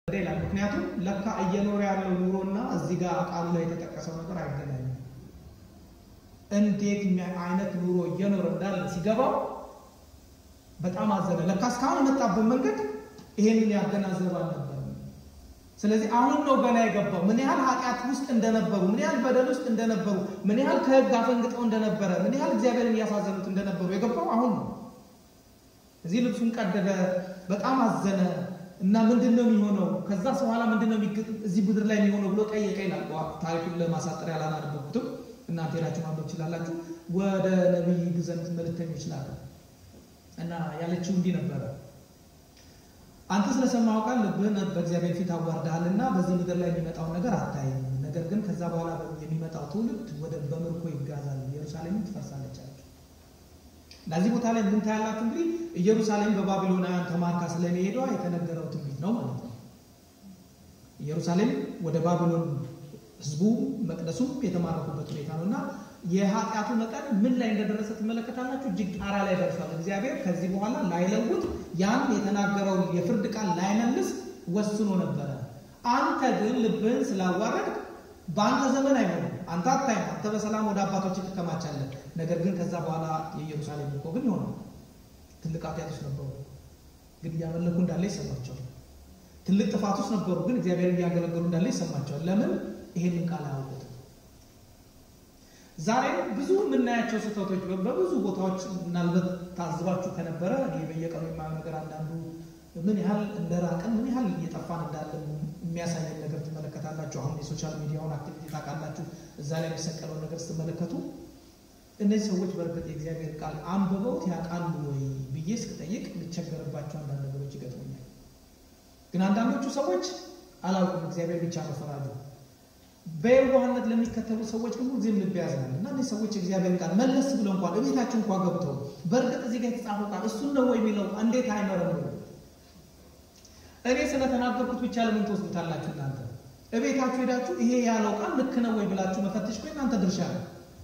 ይላል። ምክንያቱም ለካ እየኖረ ያለው ኑሮና እዚህ ጋር ቃሉ ላይ የተጠቀሰው ነገር አይገናኝም። እንዴት አይነት ኑሮ እየኖረ እንዳለ ሲገባው በጣም አዘነ። ለካ እስካሁን የመጣበት መንገድ ይሄንን ያገናዘበ አልነበረም። ስለዚህ አሁን ነው ገና የገባው ምን ያህል ኃጢአት ውስጥ እንደነበሩ፣ ምን ያህል በደል ውስጥ እንደነበሩ፣ ምን ያህል ከሕግ አፈንግጠው እንደነበረ፣ ምን ያህል እግዚአብሔርን እያሳዘኑት እንደነበሩ የገባው አሁን ነው። እዚህ ልብሱን ቀደደ፣ በጣም አዘነ እና ምንድን ነው የሚሆነው? ከዛ በኋላ ምንድን ነው እዚህ ምድር ላይ የሚሆነው ብሎ ጠየቀ ይላል። ታሪኩን ለማሳጠር ያላናደበኩትም እናንተ ሄዳችሁ ማንበብ ትችላላችሁ። ወደ ነቢይ ዘንድ መልእክተኞች ላከ እና ያለችው እንዲህ ነበረ አንተ ስለሰማኸው ቃል ልብህን በእግዚአብሔር ፊት አዋርደሃልና በዚህ ምድር ላይ የሚመጣውን ነገር አታይም። ነገር ግን ከዛ በኋላ የሚመጣው ትውልድ ወደ በምርኮ ይጋዛል፣ ኢየሩሳሌምም ትፈርሳለች አለችው። ለዚህ ቦታ ላይ ምን ታያላችሁ? እንግዲህ ኢየሩሳሌም በባቢሎናውያን ተማርካ ስለመሄዷ የተነገረው ትንቢት ነው ማለት ነው። ኢየሩሳሌም ወደ ባቢሎን ህዝቡ መቅደሱም የተማረኩበት ሁኔታ ነው እና የኃጢአቱ መጠን ምን ላይ እንደደረሰ ትመለከታላችሁ። እጅግ ጣራ ላይ ደርሷል። እግዚአብሔር ከዚህ በኋላ ላይለውጥ ያን የተናገረውን የፍርድ ቃል ላይመልስ ወስኖ ነበረ። አንተ ግን ልብህን ስላዋረድ በአንተ ዘመን አይሆንም። አንተ አታይም። አንተ በሰላም ወደ አባቶች ትከማቻለህ። ነገር ግን ከዛ በኋላ የኢየሩሳሌም እኮ ግን ይሆናል። ትልቅ ኃጢአት ውስጥ ነበሩ፣ ግን እያመለኩ እንዳለ ይሰማቸዋል። ትልቅ ጥፋት ውስጥ ነበሩ፣ ግን እግዚአብሔር እያገለገሉ እንዳለ ይሰማቸዋል። ለምን? ይሄንን ቃል አያውቁትም። ዛሬም ብዙ የምናያቸው ስህተቶች በብዙ ቦታዎች ምናልባት ታዝባችሁ ከነበረ እኔ በየቀኑ የማየው ነገር አንዳንዱ ምን ያህል እንደራቅን ምን ያህል እየጠፋን እንዳለ የሚያሳየን ነገር ትመለከታላችሁ። አሁን የሶሻል ሚዲያውን አክቲቪቲ ታውቃላችሁ። እዛ ላይ የሚሰቀለውን ነገር ስትመለከቱ እነዚህ ሰዎች በእርግጥ የእግዚአብሔር ቃል አንብበውት ያውቃሉ ወይ ብዬ እስክጠይቅ ልቸገርባቸው አንዳንድ ነገሮች ይገጥሙኛል። ግን አንዳንዶቹ ሰዎች አላውቅም፣ እግዚአብሔር ብቻ ነው ፈራጁ። በየዋህነት ለሚከተሉ ሰዎች ግን ጊዜም ልብ ያዝናል እና እነዚህ ሰዎች የእግዚአብሔር ቃል መለስ ብለው እንኳን እቤታቸው እንኳን ገብተው በእርግጥ እዚህ ጋር የተጻፈው ቃል እሱን ነው የሚለው እንዴት አይመረምሩ? እኔ ስለተናገርኩት ብቻ ለምን ትወስዱታላችሁ? እናንተ እቤታችሁ ሄዳችሁ ይሄ ያለው ቃል ልክ ነው ወይ ብላችሁ መፈተሽ እኮ እናንተ ድርሻ ነው።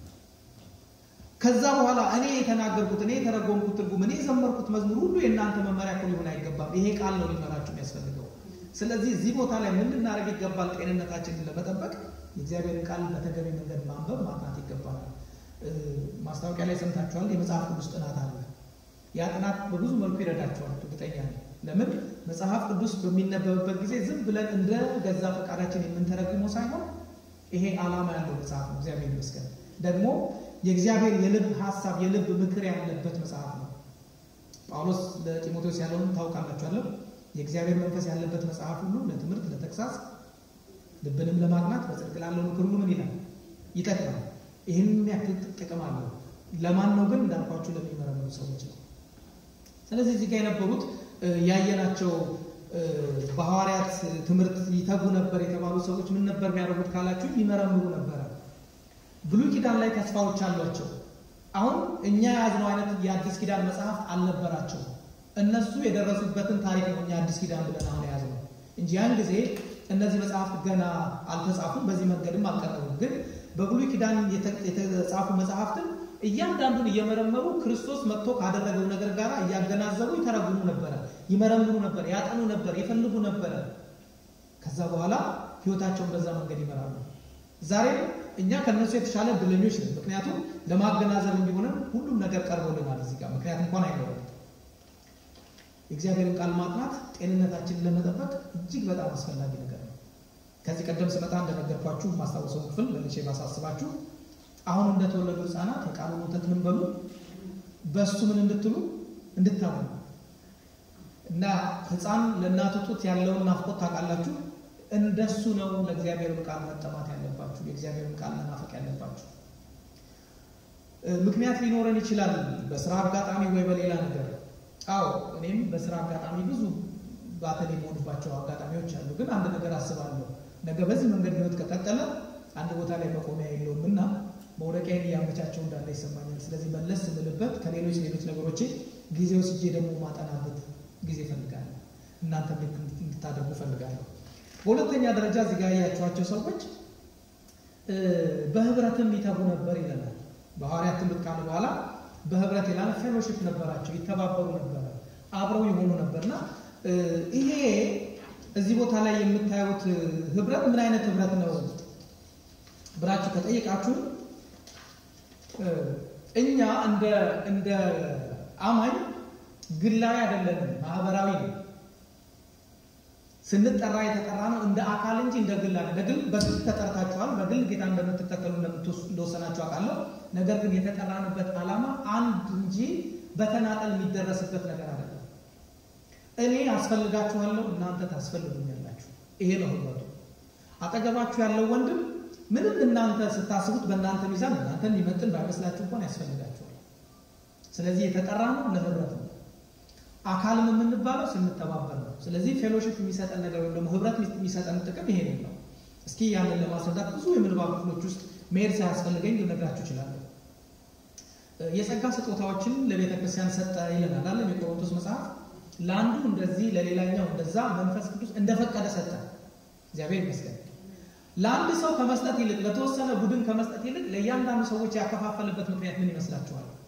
ከዛ በኋላ እኔ የተናገርኩት እኔ የተረጎምኩት ትርጉም እኔ የዘመርኩት መዝሙር ሁሉ የእናንተ መመሪያ እኮ ሊሆን አይገባም። ይሄ ቃል ነው ሊመራችሁ የሚያስፈልገው። ስለዚህ እዚህ ቦታ ላይ ምን ልናደርግ ይገባል? ጤንነታችንን ለመጠበቅ የእግዚአብሔርን ቃል በተገቢ መንገድ ማንበብ ማጥናት ይገባናል። ማስታወቂያ ላይ ሰምታችኋል። የመጽሐፍ ቅዱስ ጥናት አለ። ያ ጥናት በብዙ መልኩ ይረዳቸዋል። እርግጠኛ ነኝ። ለምን መጽሐፍ ቅዱስ በሚነበብበት ጊዜ ዝም ብለን እንደ ገዛ ፈቃዳችን የምንተረጉመው ሳይሆን ይሄ ዓላማ ያለው መጽሐፍ ነው። እግዚአብሔር ይመስገን። ደግሞ የእግዚአብሔር የልብ ሀሳብ የልብ ምክር ያለበት መጽሐፍ ነው። ጳውሎስ ለጢሞቴዎስ ያለውን ታውቃላችኋለሁ። የእግዚአብሔር መንፈስ ያለበት መጽሐፍ ሁሉ ለትምህርት፣ ለተግሳጽ፣ ልብንም ለማቅናት በጽድቅ ላለው ምክር ሁሉ ምን ይላል? ይጠቅማል። ይህን ያክል ጥቅም አለው። ለማን ነው ግን? እንዳልኳችሁ ለሚመረምሩ ሰዎች ነው። ስለዚህ እዚህ ጋር የነበሩት ያየናቸው በሐዋርያት ትምህርት ይተጉ ነበር የተባሉ ሰዎች ምን ነበር የሚያደርጉት ካላችሁ ይመረምሩ ነበረ። ብሉይ ኪዳን ላይ ተስፋዎች አሏቸው። አሁን እኛ የያዝነው አይነት የአዲስ ኪዳን መጽሐፍ አልነበራቸው። እነሱ የደረሱበትን ታሪክ ነው እኛ አዲስ ኪዳን ብለን አሁን የያዝነው እንጂ ያን ጊዜ እነዚህ መጽሐፍት ገና አልተጻፉም፣ በዚህ መንገድም አልቀረቡም። ግን በብሉይ ኪዳን የተጻፉ መጽሐፍትን እያንዳንዱን እየመረመሩ ክርስቶስ መጥቶ ካደረገው ነገር ጋር እያገናዘቡ ይተረጉሙ ነበረ፣ ይመረምሩ ነበር፣ ያጠኑ ነበር፣ ይፈልጉ ነበረ። ከዛ በኋላ ህይወታቸውን በዛ መንገድ ይመራሉ። ዛሬም እኛ ከነሱ የተሻለ እድለኞች ነን። ምክንያቱም ለማገናዘብ እንዲሆንም ሁሉም ነገር ቀርቦልናል እዚህ ጋር ምክንያት እንኳን አይኖርም። የእግዚአብሔርን ቃል ማጥናት ጤንነታችንን ለመጠበቅ እጅግ በጣም አስፈላጊ ነገር ነው። ከዚህ ቀደም ስመጣ እንደነገርኳችሁ ማስታወሰው ክፍል መልሼ ባሳስባችሁ አሁን እንደተወለዱ ህፃናት የቃሉን ወተት ምን በሉ በእሱ ምን እንድትሉ እንድታምኑ እና ህፃን ለእናቱ ጡት ያለውን ናፍቆት ታውቃላችሁ። እንደሱ ነው ለእግዚአብሔርን ቃል መጠማት ያለባችሁ፣ የእግዚአብሔርን ቃል መናፈቅ ያለባችሁ። ምክንያት ሊኖረን ይችላል፣ በስራ አጋጣሚ ወይ በሌላ ነገር። አዎ እኔም በስራ አጋጣሚ ብዙ ባተል የመሆንባቸው አጋጣሚዎች አሉ። ግን አንድ ነገር አስባለሁ፣ ነገ በዚህ መንገድ ህይወት ከቀጠለ አንድ ቦታ ላይ መቆሚያ የለውም እና መውደቂያን እያመቻቸው እንዳለ ይሰማኛል። ስለዚህ መለስ ስምልበት ከሌሎች ሌሎች ነገሮቼ ጊዜ ወስጄ ደግሞ ማጠናበት ጊዜ እፈልጋለሁ። እናንተ እንድታደርጉ እፈልጋለሁ። በሁለተኛ ደረጃ እዚህ ጋር ያያችኋቸው ሰዎች በህብረትም ይተጉ ነበር ይለናል። በሐዋርያት ትምህርት ካለ በኋላ በህብረት ይላል ፌሎሺፕ ነበራቸው፣ ይተባበሩ ነበረ፣ አብረው የሆኑ ነበርና ይሄ እዚህ ቦታ ላይ የምታዩት ህብረት ምን አይነት ህብረት ነው ብላችሁ ከጠየቃችሁ እኛ እንደ እንደ አማኝ ግላዊ አይደለንም፣ ማህበራዊ ነው። ስንጠራ የተጠራ ነው እንደ አካል እንጂ እንደ ግል አይደለም። በግል በግል ተጠርታችኋል። በግል ጌታ እንደምትከተሉ እንደወሰናችሁ አውቃለሁ። ነገር ግን የተጠራንበት ዓላማ አንድ እንጂ በተናጠል የሚደረስበት ነገር አይደለም። እኔ አስፈልጋችኋለሁ፣ እናንተ ታስፈልጉኛላችሁ። ይሄ ነው ህብረቱ። አጠገባችሁ ያለው ወንድም ምንም እናንተ ስታስቡት በእናንተ ሚዛን እናንተን ሊመጥን ባይመስላችሁ እንኳን ያስፈልጋችኋል። ስለዚህ የተጠራ ነው ለህብረት ነው። አካልም የምንባለው ስንተባበር ነው። ስለዚህ ፌሎሺፕ የሚሰጠን ነገር ወይም ደግሞ ህብረት የሚሰጠን ጥቅም ይሄ ነው። እስኪ ያንን ለማስረዳት ብዙ የምንባብ ክፍሎች ውስጥ መሄድ ሳያስፈልገኝ ልነግራችሁ እችላለሁ። የጸጋ ስጦታዎችን ለቤተ ክርስቲያን ሰጠ ይለናል አለም የቆሮንቶስ መጽሐፍ። ለአንዱ እንደዚህ ለሌላኛው እንደዛ መንፈስ ቅዱስ እንደፈቀደ ሰጠ። እግዚአብሔር ይመስገን። ለአንድ ሰው ከመስጠት ይልቅ ለተወሰነ ቡድን ከመስጠት ይልቅ ለእያንዳንዱ ሰዎች ያከፋፈልበት ምክንያት ምን ይመስላችኋል?